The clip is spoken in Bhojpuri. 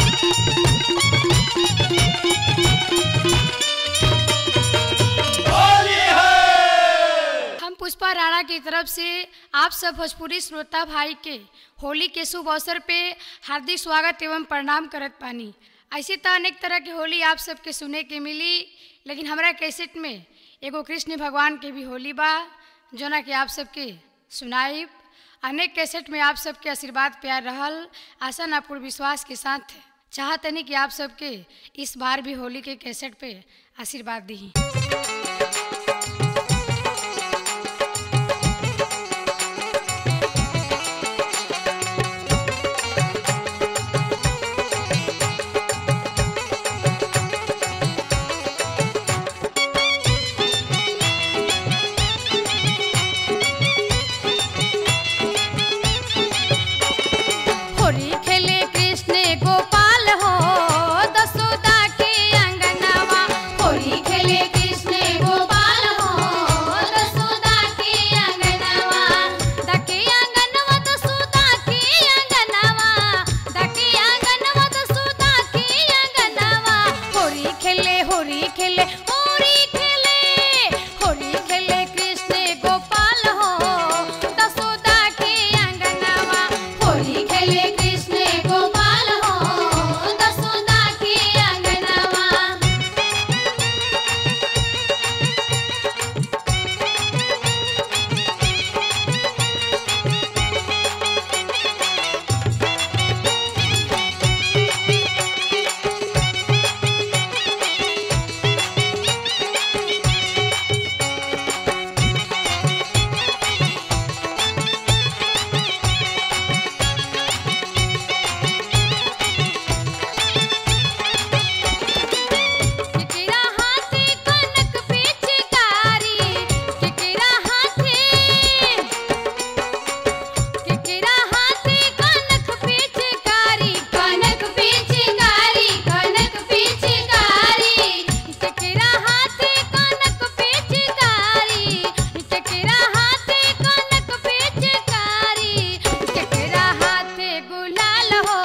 हम पुष्पा राणा की तरफ से आप सब भोजपुरी श्रोता भाई के होली के शुभ अवसर पे हार्दिक स्वागत एवं प्रणाम करत पानी ऐसे तो अनेक तरह के होली आप सबके सुने के मिली लेकिन हमरा कैसेट में एगो कृष्ण भगवान के भी होली बा जोना कि आप सबके सुनाइब अनेक कैसेट में आप सबके आशीर्वाद प्यार रहल आशा ना पूर्ण विश्वास के साथ चाहतनी कि आप सबके इस बार भी होली के कैसेट पे आशीर्वाद दी होली खेले कृष्ण गोपाल हो दसोदा के अंगनवा होली खेले कृष्ण गोपाल हो दसोदा के अंगनवा दके अंगनवा दसोदा के अंगनवा दके अंगनवा दसोदा के अंगनवा होली खेले होली खेले होली खेले होली खेले कृष्ण गोपाल हो दसोदा के अंगनवा होली खेले कृष्ण गोपाल हो दसोदा के अंगनवा केकेरा हाथे कनक पिचकारी केकेरा हाथे केकेरा हाथे कनक पिचकारी कनक पिचकारी कनक पिचकारी केकेरा हाथे कनक पिचकारी केकेरा हाथे कनक पिचकारी केकेरा हाथे गुलाल हो